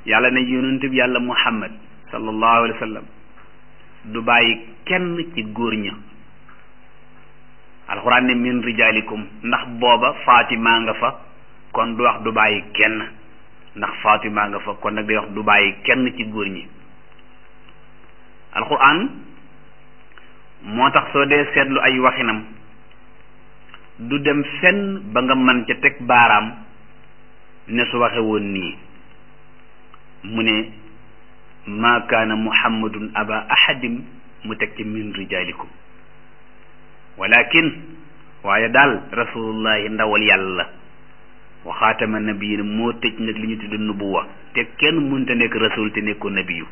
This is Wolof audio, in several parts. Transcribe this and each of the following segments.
yàlla ne yonent bi yàlla muhammad sallallahu alayhi wa sallam du bàyyi kenn ci góor ña alxuraan ne min rijaalikum ndax booba Fatima nga fa kon du wax du bàyyi kenn ndax Fatima nga fa kon nag day wax du bàyyi kenn ci góor ñi alxuraan moo tax soo dee seetlu ay waxinam du dem fenn ba nga mën ca teg baaraam ne su waxe woon nii mu ne maa kaana muhammadun aba ahadin mu teg ci min rijaalikum walakin waaye daal rasulullahi ndawal yàlla wa xaatama nabiyin moo tëj nag li ñu tudd nubuwa te kenn mënta nekk rasul te nekkoo nabiyu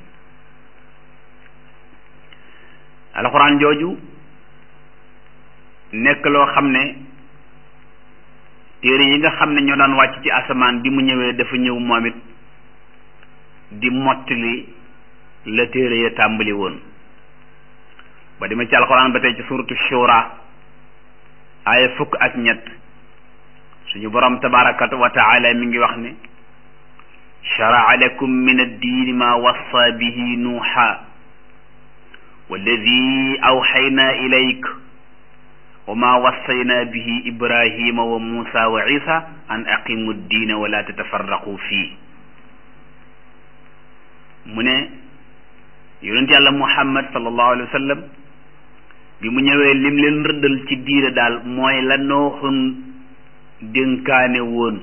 alxuraan jooju nekk loo xam ne téere yi nga xam ne ñoo daan wàcc ci asamaan bi mu ñëwee dafa ñëw moom it di mottali la téere ya tàmbali woon ba demee ci alxuraan ba tey ci suratu shura aaya fukk ak ñett suñu borom tabaraka wa taala mi ngi wax ne shara'a lakum min ad-diini ma wassa bihi nuuha walladi awxayna ilayk wa ma wassayna bihi ibrahima wa musa wa isa an aqimu ddiina wala tatafarraqu fii mu ne yonent yàlla muhammad sallallahu alayhi wa sallam bi mu ñëwee lim leen rëddal ci diine daal mooy la nooxun dénkaane woon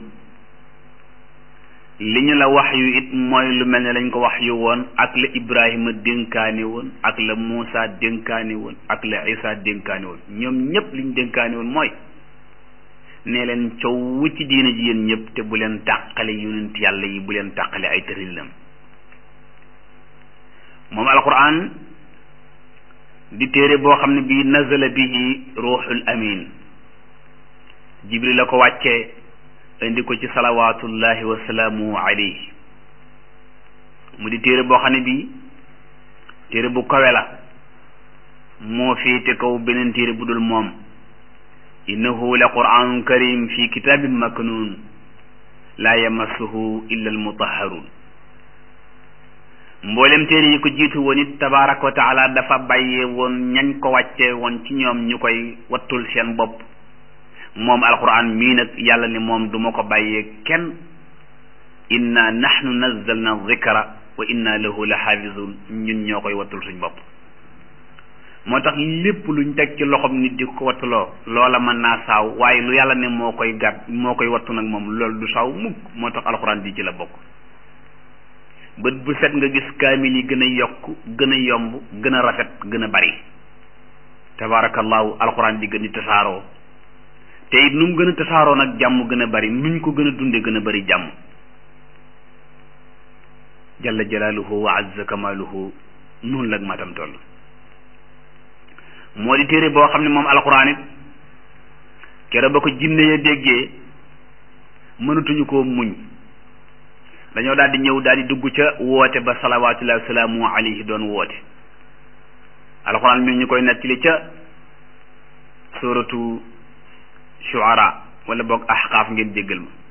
li ñu la wax yu it mooy lu mel ne lañ ko wax yu woon ak la ibrahima dénkaane woon ak la muusa dénkaane woon ak la isa dénkaane woon ñoom ñépp liñ dénkaane woon mooy ne leen coow ci diine ji yéen ñëpp te bu leen tàqale yonent yàlla yi bu leen tàqale ay tërilam moom alquran di téere boo xam ne bii nazala bihi ruuxul amin jibril la ko wàccee indi ko ci salawaatullahi wa salaamuhu alayhi mu di téere boo xam ne bii téere bu kawe la moo féete kaw beneen téere bu dul moom innahu la quraanun karim fi kitaabin maknuun laa yamassuhu illa almutahharun mboolem téere yi ko jiitu woon it tabaaraka wa taala dafa bàyyee woon ñañ ko wàccee woon ci ñoom ñu koy wattul seen bopp moom alquran mii nag yàlla ne moom duma ko bàyyee kenn inna nahnu nazzalna dhikra wa inna lahu la xaafizun ñun ñoo koy wattul suñ bopp moo tax lépp luñ teg ci loxom nit di ko wattuloo loola mën naa saaw waaye lu yàlla ne moo koy gàtt moo koy wattu nag moom loolu du saaw mukk moo tax alquran di ci la bokk bët bu set nga gis kaamil yi gën a yokk gën a yomb gën a rafet gën a bari tabarakallahu alquran di gën di tasaaroo te it nu mu gën a tasaaroo nag jàmm gën a bari nuñ ko gën a dunde gën a bari jàmm jalla jalaaluhu wa azza kamaaluhu noonu lag matam toll moo di téere boo xam ne moom alquran it kere ba ko jinne ya déggee mënatuñu koo muñ dañoo daal di ñëw daal di dugg ca woote ba salawaatullahi wa salaamu alayhi doon woote alquran mi ñu koy nettali ca suratu shuara wala boog ahqaaf ngeen jéggal ma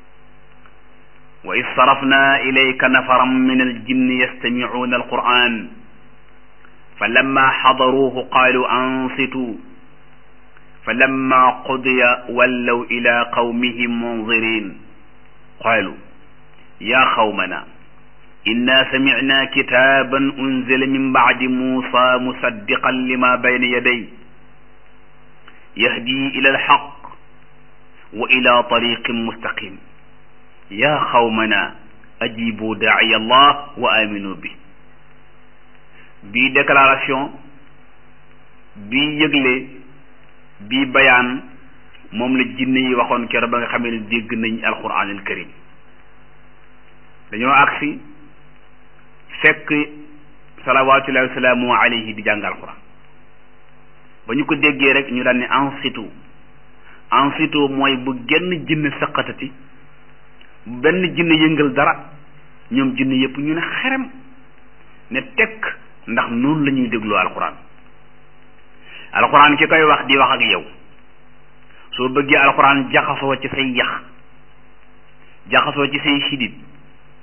wa is sarafna ilayka nafaran min aljinni yastamicuuna alquran fa lamma xadaruuhu qaalu ansitu fa lamma qudiya wallaw ila qawmihim munzirin qaalu yaa qawmana inna samicna kitaaban unzila min bacdi muusa musaddiqan lima bayna yaday yahdi ila alxaq wa ila tariqin mustaqim yaa xawmana ajibu daaciya allah wa aminu bi bii déclaration bii yëgle bii bayaan moom la jinne yi waxoon keroog ba nga xamee ne dégg nañ alquran al karim dañoo agsi fekk salawaatullahi wa salaamu alayhi di jàng alquran ba ñu ko déggee rek ñu daan ne ansitu ansitu mooy bu genn jinn saqatati benn jinn yëngal dara ñoom jinn yëpp ñu ne xerem ne tekk ndax noonu la ñuy dégloo alquran alquran ki koy wax di wax ak yow soo bëggee alquran jaxasoo ci say yax jaxasoo ci say sidit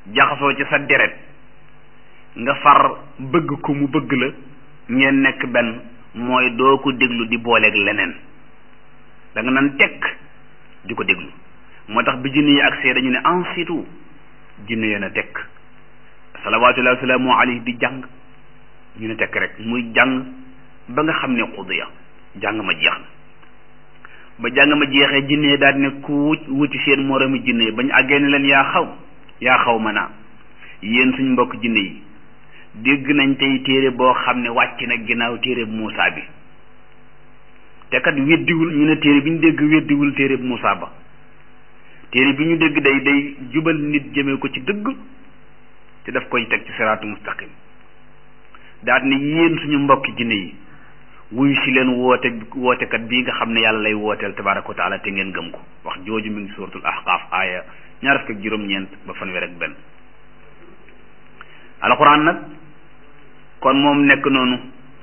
jaxasoo ci sa deret nga far bëgg ko mu bëgg la ngeen nekk benn mooy doo ko déglu di booleeg leneen da nga nan tekk di ko déglu moo tax bi jinne yi ak see dañu ne ansitu jinne yéen a tekk salawaatullahi wa salaamu alayhi di jàng ñu ne tekk rek muy jàng ba nga xam ne xudiya jàng ma jeex na ba jàng ma jeexee jinne daal ne ku wut wuti seen moroomi jinne bañ àggee ne leen yaa xaw yaa xaw ma naa yéen suñ mbokk jinne yi dégg nañ tey téere boo xam ne wàcc na ginnaaw téere bu Muusaa bi te kat weddiwul ñu ne téere bi ñu dégg weddiwul téere bu Muusaa ba téere bi ñu dégg day day jubal nit jëmee ko ci dëgg te daf koy teg ci siraatu mustaqim daal ne yéen suñu mbokki jinne yi wuyu si leen woote wootekat bii nga xam ne yàlla lay wooteel tabaaraka wa taala te ngeen gëm ko wax jooju mi ngi suuratul ahqaaf aaya ñaar fukk ak juróom-ñeent ba fanweer ak benn alxuraan nag kon moom nekk noonu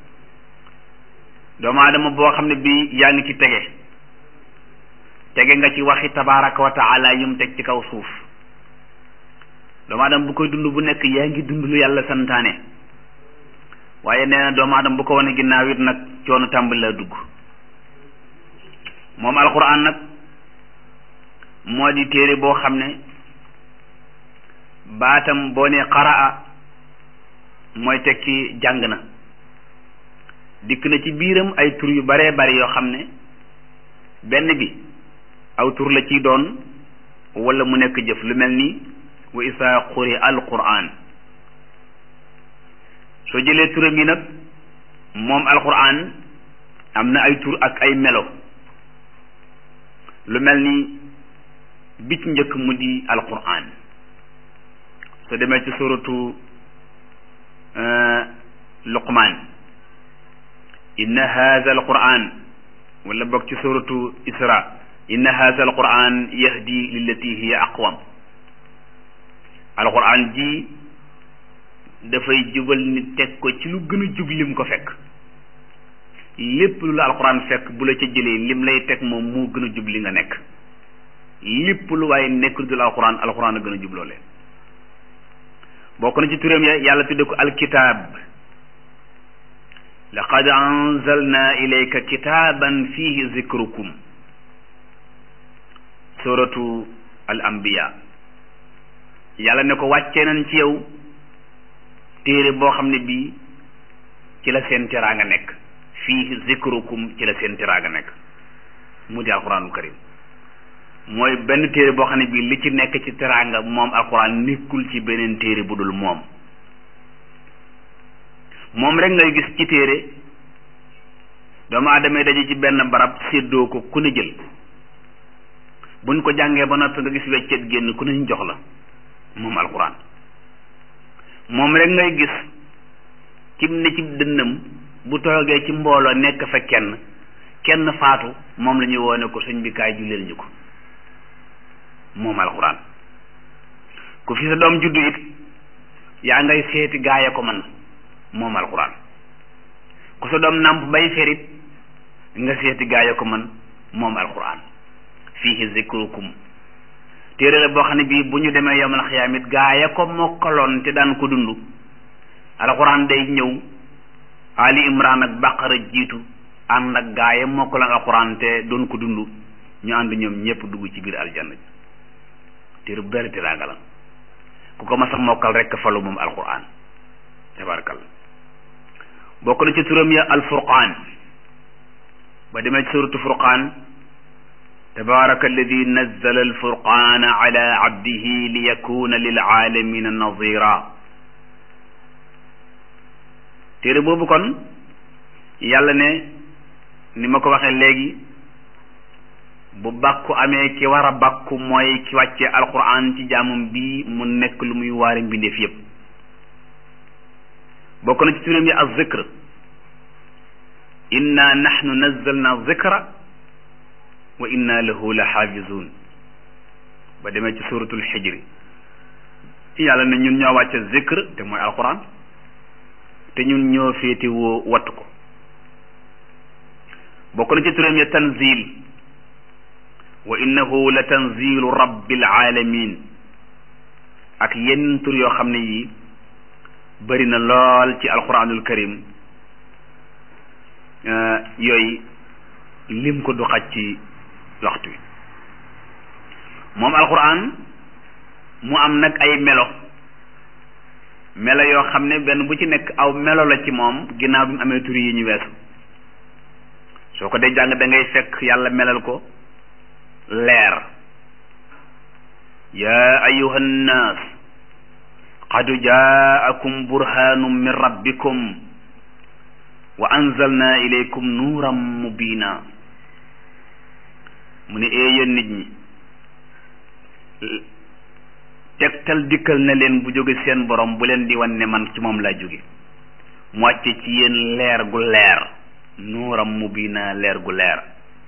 doomu aadama boo xam ne bii yaa ngi ci tege tege nga ci waxi tabaaraka wa taala yum teg ci kaw suuf doomu aadama bu koy dund bu nekk yaa ngi dund lu yàlla santaane waaye nee na doomu aadama bu ko wane ginnaaw it nag coono tàmbali la dugg moom alxuraan nag moo di téere boo xam ne baatam boo ne qaraa mooy tekki jàng na dikk na ci biiram ay tur yu baree bari yoo xam ne benn bi aw tur la ciy doon wala mu nekk jëf lu mel ni wa isaa quri alquran soo jëlee turam yi nag moom alquran am na ay tur ak ay melo lu mel ni bi ci njëkk mu di alquran soo demee ci suratu luqman inna haza alquran wala bokk ci suratu isra inna haza alquran yahdi lillati hiya aqwam alquran ji dafay jubal nit teg ko ci lu gën a jub lim ko fekk lépp lu la alquran fekk bu la ca jëlee lim lay teg moom moo gën a jub li nga nekk lépp lu waaye nekk dul alquran alquran a gën a jubloo leen bokk na ci turam ya yàlla tudde ko alkitab laqad anzalna ilayka kitaban fihi zikrukum suratu al anbiya yàlla ne ko wàccee nañ ci yow téere boo xam ne bii ci la seen teraanga nekk fihi zikrukum ci la seen teraanga nekk mu di alquranul karim mooy benn téere boo xam ne bii li ci nekk ci teraanga moom alquran nekkul ci beneen téere bu dul moom moom rek ngay gis ci téere doomu aadama daje ci benn barab séddoo ko ku ne jël buñ ko jàngee ba noppi nga gis weccet génn ku ne ñu jox la moom alquran moom rek ngay gis cib ne ci dënnam bu toogee ci mbooloo nekk fa kenn kenn faatu moom la ñuy woone ko sëñ bi kaay julleel ñu ko moom alxuraan ku fi sa doom juddu it yaa ngay seeti gaaya ko man moom alxuraan ku sa doom nàmp bay ferit nga seeti gaaya ko man moom alxuraan fiihi zikrukum téere la boo xam ne bii bu ñu demee yomal xiyaam it gaaya ko mokkaloon te daan ko dund alxuraan day ñëw ali imran ak baqara jiitu ànd ak gaaya mokkaloon alxuraan te doon ko dund ñu ànd ñoom ñëpp dugg ci biir aljanna ji téere bu bari teraanga la ku ko ma sax mokkal rekk falu moom alquran tabarakalla bokk na ci turam ya alfurqaan ba demee ci suratu furqaan tabaraka alladi nazzala alfurqaana ala abdihi li yakuna lil aalamina nazira téere boobu kon yàlla ne ni ma ko waxee léegi bu bàkku amee ki war a bàkku mooy ki wàccee alquran ci jaamum bii mu nekk lu muy waare mbindeef yépp bokk na ci turam yi az zikr inna nahnu nazzalna zikra wa inna lahu la xaafizun ba demee ci suratul xijri yàlla ne ñun ñoo wàcce zikr te mooy alquran te ñun ñoo féete woo wattu ko bokk na ci turam yi tanzil wa innahu la tanzilu rabbil alamin ak yenn tur yoo xam ne yi bari na lool ci alquranul karim yooyu lim ko du xaj ci waxtu wi moom alquran mu am nag ay melo melo yoo xam ne benn bu ci nekk aw melo la ci moom ginnaaw bi mu amee tur yi ñu weesu soo ko dee jàng da ngay fekk yàlla melal ko leer yaa ayuha nnaas qad jaakum burhanum min rabbikum wa anzalna ilaykum nuuran mubina mu ne ee yéen nit ñi tegtal dikkal na leen bu jóge seen borom bu leen di wan ne man ci moom laa jóge mu wàcce ci yéen leer gu leer nuuram mubina leer gu leer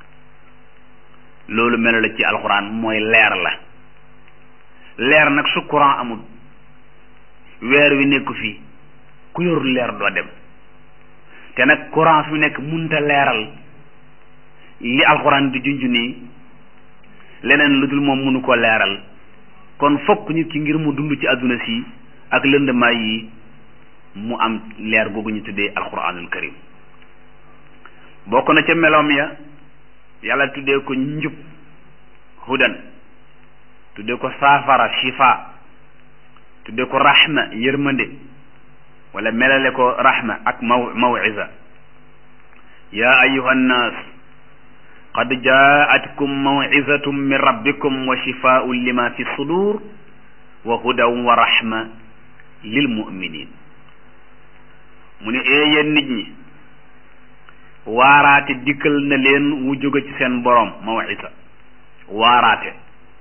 loolu melo la ci alxuraan mooy leer la leer nag su courant amul weer wi nekku fii ku yorul leer doo dem te nag courant fi nekk munta leeral li alxuraan di junj nii leneen lu dul moom mënu ko leeral kon fokk nit ki ngir mu dund ci àdduna si ak lëndamaay yi mu am leer googu ñu tuddee alxuraanul karim bokk na ca meloom ya yàlla tuddee ko njub hudan tuddee ko saafara shifa tuddee ko rahma yërmande wala melale ko rahma ak maw mawisa yaa ayuha nnaas qad jaatkum mawizatun min rabbikum wa shifaun lima fi sudur wa hudan wa rahma lil muminin mu ne ee yéen nit ñi waaraate dikkal na leen wu jóge ci seen borom mawisa waaraate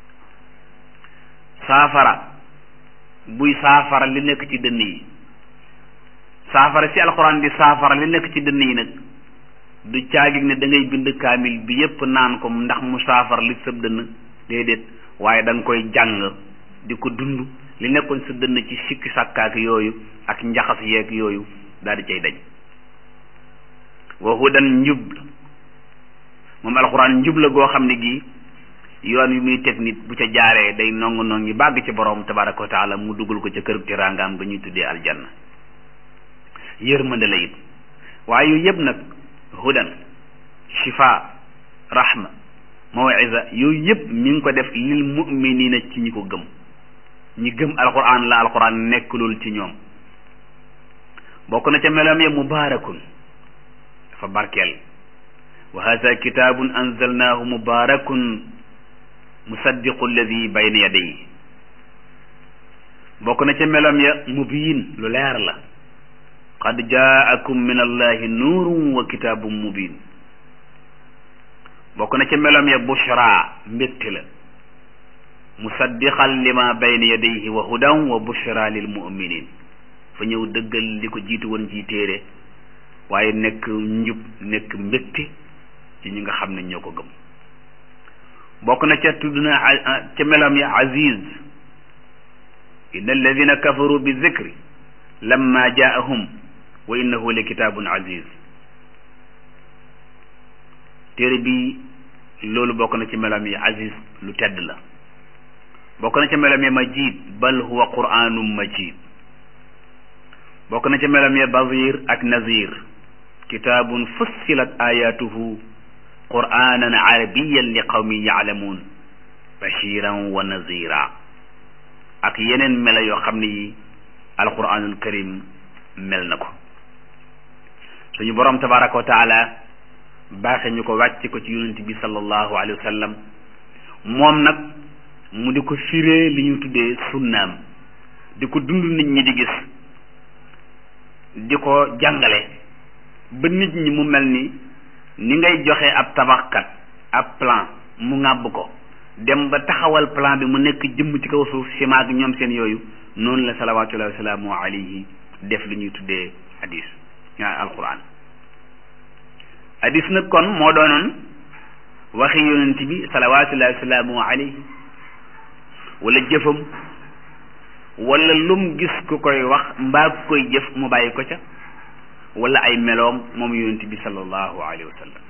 saafara buy saafara li nekk ci dënn yi saafara si alxuraan di saafara li nekk ci dënn yi nag du caagig ne da ngay bind kaamil bi yépp naan ko ndax mu saafara li sëb dënn déedéet waaye da nga koy jàng di ko dund li nekkoon sa dënn ci sikki sàkkaak yooyu ak njaxas yeeg yooyu daal di cay dañ wa hudan njub la moom alxuraan njub la goo xam ne gi yoon wi muy teg nit bu ca jaaree day nongu nongi bàgg ci borom tabaraka wa taala mu dugal ko ca kër teraangaam ga ñuy tuddee aljanna yërmande la it waaye yooyu yëpp nag hudan shifa rahma mawisa yooyu yëpp mi ngi ko def lil muminina ci ñi ko gëm ñi gëm alquran la alquran nekk loolu ci ñoom bokk na ca meloom ya mubaarakun dafa barkeel wa hada kitabun anzalnahu mubarakun musaddiqu alladi bayna yadayhi bokk na ca meloom ya mubiin lu leer la qad jaakum min allahi nuurun wa kitaabun mubin bokk na ca meloom ya bushra mbégte la musaddiqan lima bayna yadayhi wa hudan wa bushra lil muminin fa ñëw dëggal li ko jiitu woon ji téere waaye nekk njub nekk mbégte ci ñi nga xam ne ñoo ko gëm bokk na ca tudd na ca meloom ya aziz inna alladina kafaru bi zikri lamma jaahum wa innahu la kitaabun aziz téere bi loolu bokk na ci melam yi aziz lu tedd la bokk na ci melam yi majid bal huwa qur'anum majid bokk na ci melam yi bazir ak nazir kitaabun fussilat ayatuhu qur'anan arabiyan li qawmin ya'lamun bashiran wa nazira ak yeneen mela yoo xam ne yi alquranul karim mel na ko suñu borom tabaraka wa taala baaxe ñu ko wàcc ko ci yonent bi sallallahu alayhi wa sallam moom nag mu di ko firee li ñu tuddee sunnaam di ko dund nit ñi di gis di ko jàngale ba nit ñi mu mel ni ni ngay joxe ab tabaxkat ab plan mu ŋàbb ko dem ba taxawal plan bi mu nekk jëmm ci kaw suuf ciment ak ñoom seen yooyu noonu la salawatullahi wasalaamu alayhi def li ñuy tuddee hadis ñaa alquran hadis nag kon moo doonoon waxi yonent bi salawatullahi wasalaamu alayhi wala jëfam wala lum gis ku koy wax mbaa ku koy jëf mu bàyyi ko ca wala ay meloom moom yonent bi sallallahu alayhi wa sallam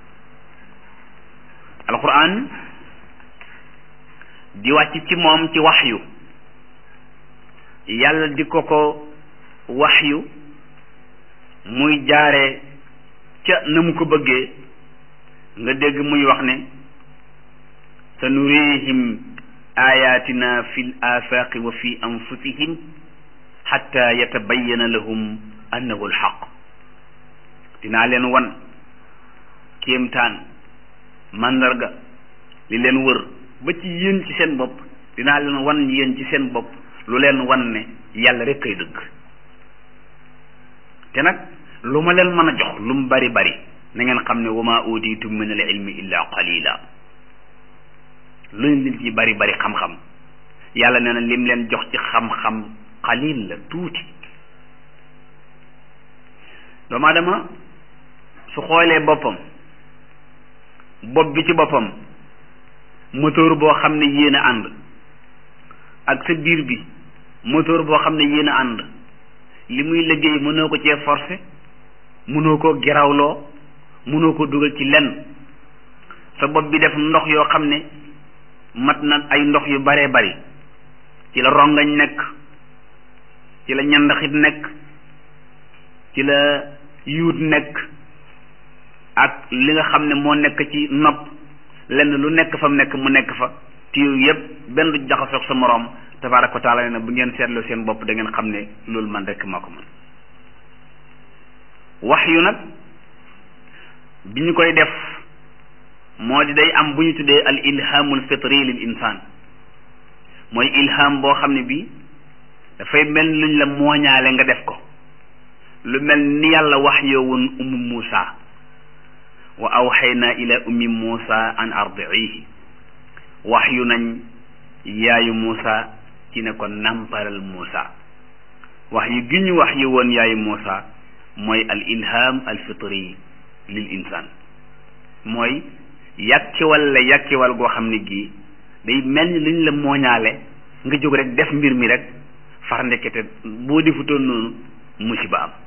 alquran di wàcc ci moom ci waxyu yàlla di ko ko waxyu muy jaare ca na mu ko bëggee nga dégg muy wax ne sa nurihim ayatina fi l afaqi wa fi anfusihim xatta yatabayana lahum annahu alxaq dinaa leen wan kéemtaan màndarga li leen wër ba ci yéen ci seen bopp dinaa leen wan yéen ci seen bopp lu leen wan ne yàlla rek kay dëgg te nag lu ma leen mën a jox lu mu bari bari na ngeen xam ne wa ma utitum min al ilmi illa qalila lu nit ci bari bari xam-xam yàlla nee na lim leen jox ci xam-xam qalil la tuuti doomu aadama su xoolee boppam bopp bi ci boppam moteur boo xam ne yéen a ànd ak sa biir bi moteur boo xam ne yéen a ànd li muy liggéey mënoo ko cee forcé mënoo koo gerawloo mënoo ko dugal ci lenn sa bopp bi def ndox yoo xam ne mat na ay ndox yu baree bari ci la rongañ nekk ci la ñandaxit nekk ci la yuut nekk ak li nga xam ne moo nekk ci nopp lenn lu nekk fa mu nekk mu nekk fa te yooyu yëpp benn du jaxasoog sa moroom tabaaraka wa taala ne bu ngeen seetloo seen bopp da ngeen xam ne loolu man rek moo ko mën wax yu nag bi ñu koy def moo di day am bu ñu tuddee al ilhamul fitri lil insaan mooy ilham boo xam ne bii dafay mel luñ la mooñaale nga def ko lu mel ni yàlla wax yoo woon ummu Muusa wa awxayna ila ummi Muusa an ardiihi wax yu nañ yaayu Muusa ci ne ko nampalal Muusa wax yu gi ñu wax yu woon yaayu Muusa mooy al ilham al fitri lil insaan mooy yàkkiwal la yàkkiwal goo xam ne gii day mel ni luñ la mooñaale nga jóg rek def mbir mi rek far ndekete boo defutoon noonu musiba am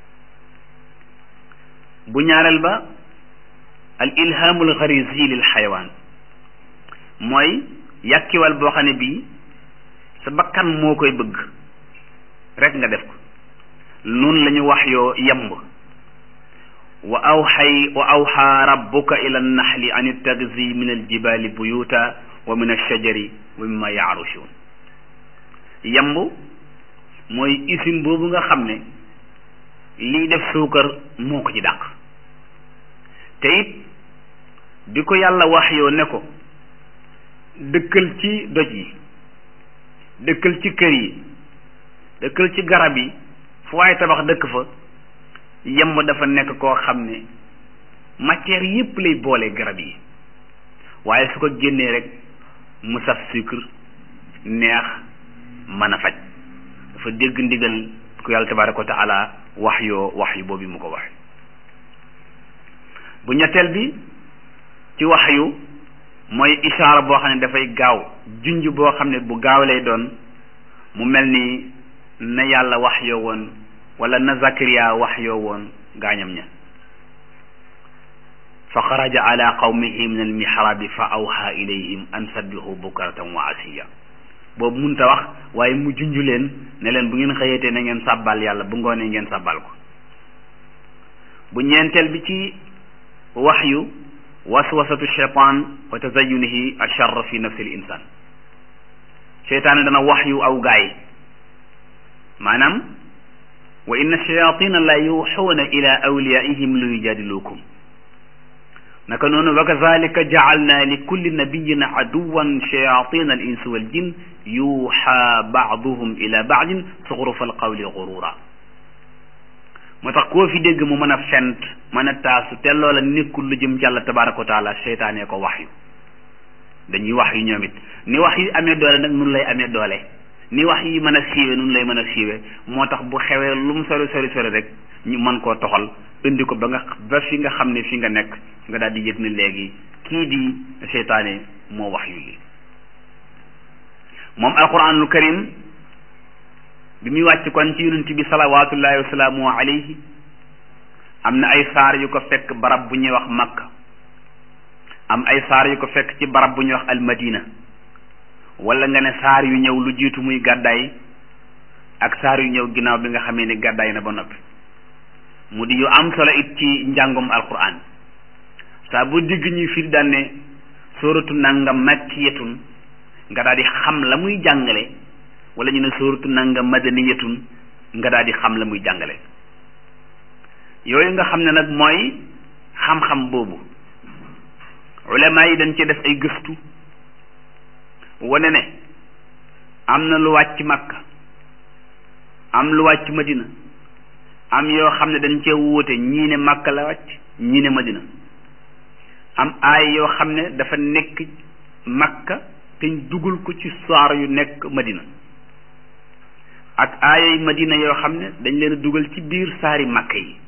bu ñaareel ba al ilhamul xarisi lil xayawaan mooy yàkkiwal boo xam ne bii sa bakkan moo koy bëgg rek nga def ko noonu la ñu wax yoo yemb wa awxay wa awxa rabbuka ila annaxli an ittaxisi min aljibali buyuta wa min alshajari wa mimma yaarushun yemb mooy usine boobu nga xam ne liy def suukar moo ko ci dàq te it bi ko yàlla wax yoo ne ko dëkkal ci doj yi dëkkal ci kër yi dëkkal ci garab yi fu waaye tabax dëkk fa yemb dafa nekk koo xam ne matière yépp lay boole garab yi waaye su ko génnee rek mu saf sucre neex mën a faj dafa dégg ndigal ku yàlla tabaraka wa taala wax yoo wax yu boobu mu ko wax bu ñetteel bi ci wax yu mooy ishaara boo xam ne dafay gaaw junj boo xam ne bu gaaw lay doon mu mel ni na yàlla wax yoo woon wala na Zakariya wax yoo woon gaañam ña fa xaraja ala qawmihi min almihrabi fa awha ilayhim an sabbihu bukratan wa asiya boobu munta wax waaye mu junj leen ne leen bu ngeen xëyatee na ngeen sàbbal yàlla bu ngoonee ngeen sàbbal ko bu ñeenteel bi ci wax yu waswasatu shaytan wa tazayunihi acharr fi nafsi l insan cheytaane dana wax yu aw gaay maanaam wa inna shayatina la yuxuuna ila awliyaihim li yujadilukum naka noonu wa kazalika jacalna li kulli nabiyin aduwan shayatina al insi wal jin yuuxa baaduhum ila baadin suxrufa al qawli gurura moo tax koo fi dégg mu mën a fent mën a taasu te loola nekkul lu jëm ci Yàlla tabaraka wa taala seytaane ko wax yu dañuy wax yu ñoom it ni wax yi amee doole nag nun lay amee doole ni wax yi mën a siiwe nun lay mën a siiwe moo tax bu xewee lu mu sori sori sori rek ñu mën koo toxal indi ko ba nga ba fi nga xam ne fi nga nekk nga daal di yëg ne léegi kii di seytaane moo wax yu li moom alquranul karim bi muy wàcc kon ci yonent bi salawatullahi wasalaamu alayhi am na ay saar yu ko fekk barab bu ñuy wax makka am ay saar yu ko fekk ci barab bu ñuy wax almadina wala nga ne saar yu ñëw lu jiitu muy gàddaay ak saar yu ñëw ginnaaw bi nga xamee ni gàddaay na ba noppi mu di yu am solo it ci njàngum alquran saa bu digg ñuy firi daan ne sóoratu nangam makkiyatun nga daal di xam la muy jàngale wala ñu ne sóoratu nangam madaniyatun nga daal di xam la muy jàngale yooyu nga xam ne nag mooy xam-xam boobu ulama yi dañ ci def ay gëstu wane ne am na lu wàcc Makka am lu wàcc Madina am yoo xam ne dañ cee wuute ñii ne Makka la wàcc ñii ne Madina am aay yoo xam ne dafa nekk Makka te ñu dugal ko ci saar yu nekk Madina ak aayay Madina yoo xam ne dañ leen dugal ci biir saari Makka yi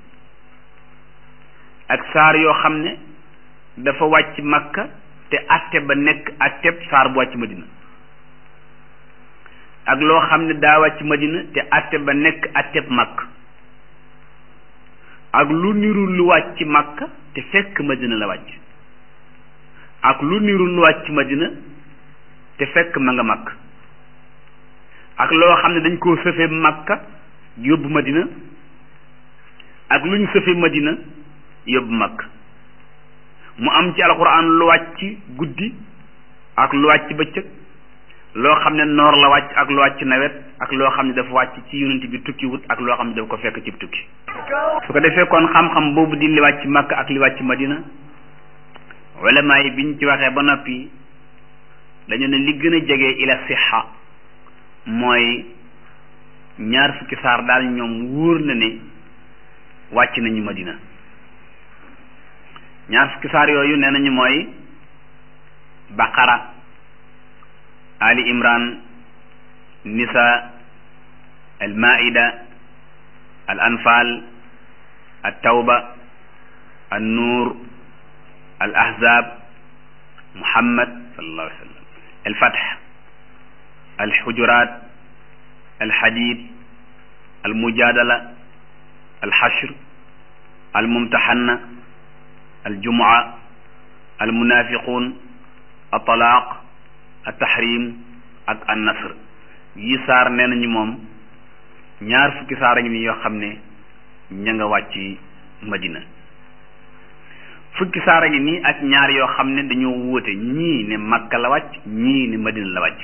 ak saar yoo xam ne dafa wàcc Makka te atte ba nekk atteb saar bu wàcc Madina ak loo xam ne daa wàcc Madina te atte ba nekk atteb Makka ak lu niru lu wàcc Makka te fekk Madina la wàcc ak lu niru lu wàcc Madina te fekk ma nga Makka ak loo xam ne dañ koo sëfe Makka yóbbu Madina ak lu ñu sëfe Madina yóbbu Makka mu am ci alquran lu wàcc guddi ak lu wàcc bëccëg loo xam ne noor la wàcc ak lu wàcc nawet ak loo xam ne dafa wàcc ci yonent bi tukki wut ak loo xam ne dafa ko fekk ci tukki su ko defee kon xam-xam boobu di li wàcc Makka ak li wàcc Madina ulama yi biñ ci waxee ba noppi dañu ne li gën a jege ila sixa mooy ñaar fukki saar daal ñoom wóor na ne wàcc nañu Madina ñaar fukki saar yooyu nee nañu mooy baqara ali imran nisa al maida al anfal al tawba al nuur al ahzab muhammad sallallahu alayhi wa sallam al fath al hujurat al hadid al mujadala al hashr al mumtahanna aljumua almunafiqun atalaaq altahrim ak annasr yi saar nee nañu moom ñaar fukki saar a ngi ni yoo xam ne ña nga wàcc madina fukki saar a ngi nii ak ñaar yoo xam ne dañoo wuute ñii ne makka la wàcc ñii ne madina la wàcc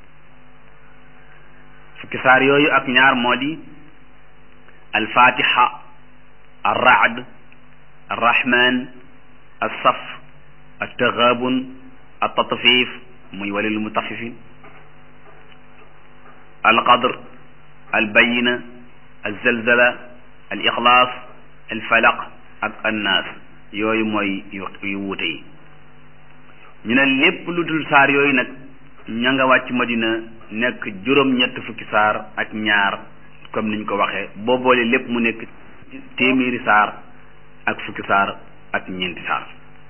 fukki saar yooyu ak ñaar moo di alfatiha arraad arrahman alsaf altaxaabun altatfif muy walil mutafifin alqadr albayina alzalzala alixlaas alfalaq ak annaas yooyu mooy yu wuute yi ñu ne lépp lu dul saar yooyu nag ña nga wàcc madina nekk juróom-ñett fukki saar ak ñaar comme niñ ko waxee boo boole lépp mu nekk téeméeri saar ak fukki saar ak ñeenti saar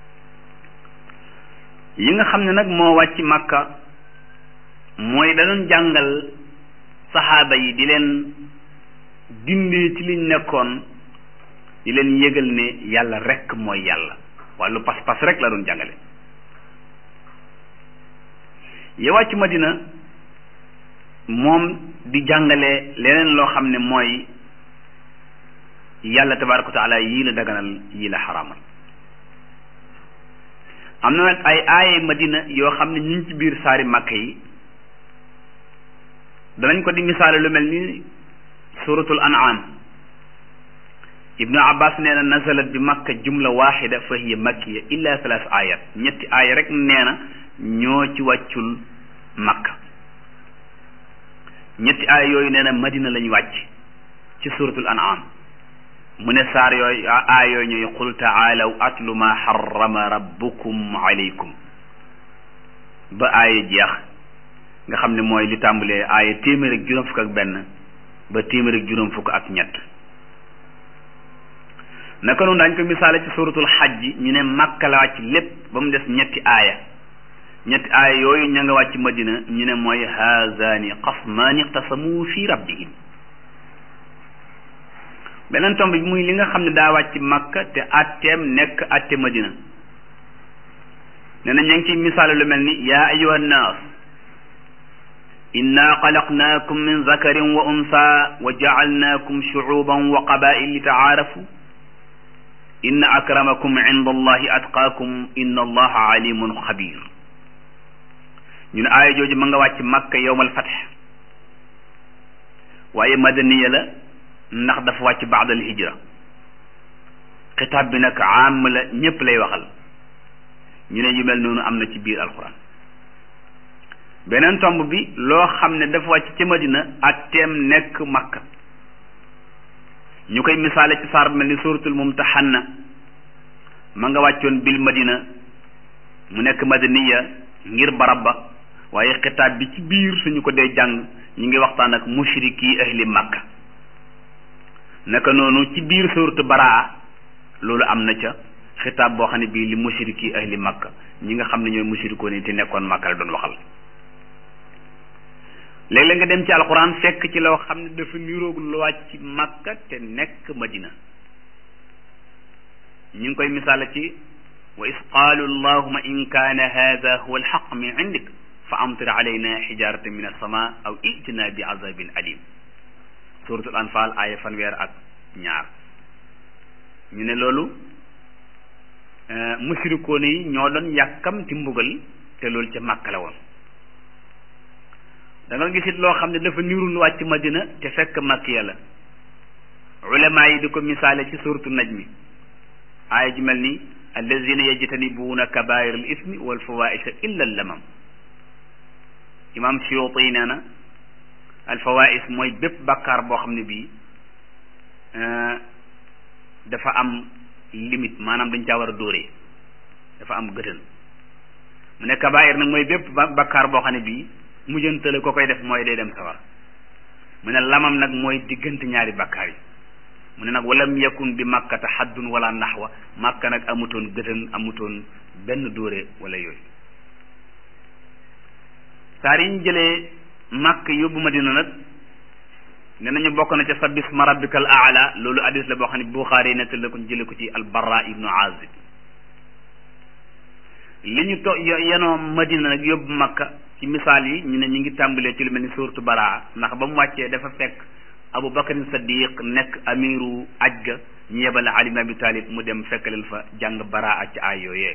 yi nga xam ne nag moo wàcc màkka mooy da doon jàngal saxaaba yi di leen dindee ci liñ nekkoon di leen yëgal ne yàlla rekk mooy yàlla wàllu pas-pas rek la doon jàngale ya wàcc madina moom di jàngale leneen loo xam ne mooy yàlla tabaraka wa taala yii la daganal yii la xaraamal am na nag ay aaye madina yoo xam ne ñu ngi ci biir saari màkk yi danañ ko di misaale lu mel ni suratul an'am ibnu abbas nee na nazalat bi makka jumla waxida fa hiya makkiya illa thalath ayat ñetti aaya rek nee na ñoo ci wàccul makka ñetti aaya yooyu nee na madina lañ wàcc ci suratul an'am mu ne saar yooyu aaya yooyu ñooy qul taalaw atlu ma harrama rabbukum alaykum ba aaya jeex nga xam ne mooy li tàmbalee aaya téeméer ak juróom fukk ak benn ba téeméer ak juróom fukk ak ñett naka noonu daañ ko misaale ci suratul xajji ñu ne makka la wàcc lépp ba mu des ñetti aaya ñetti aaya yooyu ña nga wàcc madina ñu ne mooy haazani xasmaani iqtasamu fi rabbihim beneen tomb bi muy li nga xam ne daa wàcc makka te atteem nekk atte madina nee na ña ngi ciy misaale lu mel ni yaa ayuha nnaas inna xalaqnaakum min zakarin wa unsa wa jacalnaakum shucuuban wa qabaa'il li tacaarafu inna akramakum inda allahi atqaakum inna allaha alimun xabir ñu ne aaya jooju ma nga wàcc makka yowmal fatx waaye madaniya la ndax dafa wàcc baadal hijra xitaab bi nag aam la ñépp lay waxal ñu ne yu mel noonu am na ci biir alquran beneen tomb bi loo xam ne dafa wàcc ci madina ak teem nekk makka ñu koy misaale ci saar bu mel ni suratul mumtahanna ma nga wàccoon bil madina mu nekk madaniya ngir barab ba waaye xitaab bi ci biir suñu ko dee jàng ñu ngi waxtaan ak mushriki ahli makka naka noonu ci biir suratu baraa loolu am na ca xitaab boo xam ne bii li mushriki ahli makka ñi nga xam ne ñooy mushrikoo ni te nekkoon makka la doon waxal léeg-léeg nga dem ci alquran fekk ci loo xam ne dafa niroog lu wàcc makka te nekk madina ñu ngi koy misaala ci wa is qaalu allahuma in kaana hada huwa alxaq min indik fa amtir alayna xijaratan min alsama aw itina bi azabin alim suratul anfal aaya fanweer ak ñaar ñu ne loolu mushrikoon yi ñoo doon yàkkamti mbugal te loolu ca màkka la woon da nga gisit loo xam ne dafa nirul wàcc madina te fekk makkiya la ulama yi di ko misaale ci suratu najmi aaya ji mel ni allazina yajtanibuuna kabair al ismi wal fawaisha illa lamam imam Suyuti nee na al fawais mooy bépp bakkaar boo xam ne bii dafa am limite maanaam dañ caa war a dóoree dafa am gëtën mu ne kabair nag mooy bépp bakkaar boo xam ne bii mujjantale ko koy def mooy day dem sawar mu ne lamam nag mooy diggante ñaari bakkaar yi mu ne nag walam yakun bi makkata haddun wala naxwa makka nag amutoon gëtën amutoon benn dóore wala yooyu saar yi ñu jëlee màkk yóbbu madina nag ne nañu bokk na ca sabbis ma rabbikal aala loolu hadis la boo xam ne buxaari yi nettali ko jële ko ci albarra ibnu azib li ñu to yenoo madina nag yóbbu makka ci misaal yi ñu ne ñu ngi tàmbalee ci lu mel ni suuratu baraa ndax ba mu wàccee dafa fekk abu bakarin saddiq nekk amiru aj ga ñu yebale ali ibn abi talib mu dem fekk leen fa jàng baraa ci ay yooyee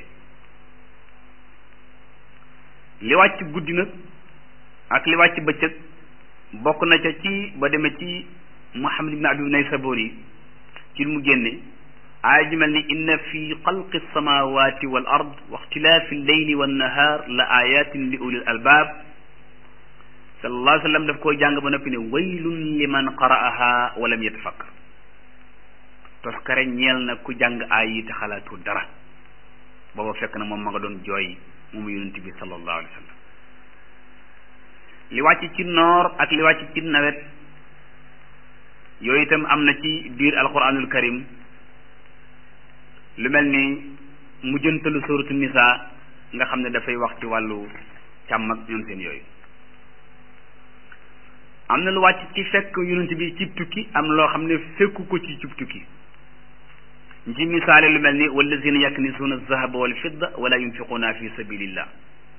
li wàcc guddi nag ak li wàcc bëccëg bokk na ca ci ba demee ci muhammad ibn abi naysaburi ci mu génne aaya ji mel ni inna fi xalqi samawati wal ard wa ixtilaafi lleyli wannahaar la ayatin li ulil albaab sallallahu alayhi wa sallam daf koo jàng ba noppi ne waylun liman qara'aha wa lam yatafakkar toskare ñeel na ku jàng aay yi te xalaatu dara booba fekk na moom ma nga doon jooy moom yonent bi sallallahu alayhi wa sallam li wàcc ci noor ak li wàcc ci nawet yooyu itam am na ci biir alquranul karim lu mel ni mujjantalu suratu nisa nga xam ne dafay wax ci wàllu càmm ak ñoom seen yooyu am na lu wàcc ci fekk yonent bi cib tukki am loo xam ne fekku ko ci cib tukki ñu ci misaale lu mel ni wallazina yaknisuuna alzahaba wal fidda wala yunfiquuna fi sabilillah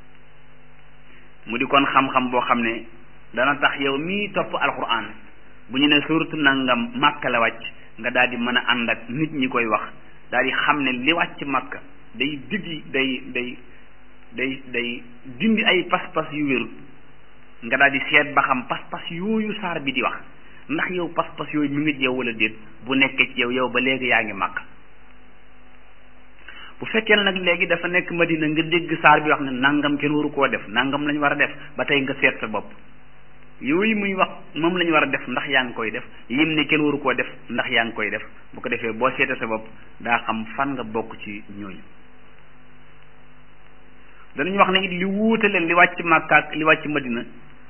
mu di kon xam-xam boo xam ne dana tax yow mii topp alquran bu ñu ne suratu nangam màkka la wàcc nga daal di mën a ànd ak nit ñi koy wax daal di xam ne li wàcc màkka day diggi day day day day dindi ay pas-pas yu wérut nga daal di seet ba xam pas-pas yooyu saar bi di wax ndax yow pas-pas yooyu mi ngi ci yow wala déet bu nekkee ci yow yow ba léegi yaa ngi màkk bu fekkee nag léegi dafa nekk madina nga dégg saar bi wax ne nangam kenn waru koo def nangam lañ war a def ba tey nga seet sa bopp yooyu muy wax moom la ñu war a def ndax yaa ngi koy def yim ne kenn waru koo def ndax yaa ngi koy def bu ko defee boo seetee sa bopp daa xam fan nga bokk ci ñooñu danañu wax ne it li wuute leen li wàcc Makka ak li wàcc Madina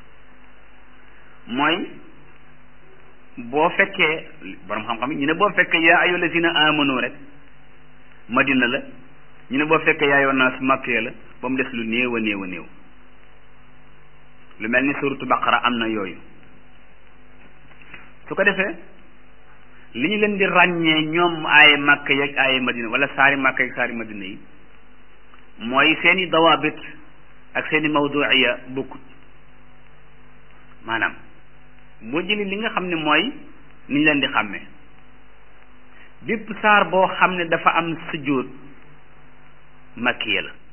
mooy boo fekkee borom xam-xam ñu ne boo fekkee yaa ayyuhal lazina amanu rek Madina la ñu ne boo fekkee yaa ayyuhan naas Makka la ba mu des lu néew a néew a néew lu mel ni suratu baqara am na yooyu su ko defee li ñu leen di ràññee ñoom aaye Makka yeeg aaye Madina wala saari Makka yeeg saari Madina yi mooy seeni dawaabit ak seeni mawduiya bokkut maanaam boo jëlee li nga xam ne mooy niñ leen di xàmmee bépp saar boo xam ne dafa am sujjóot makkiya la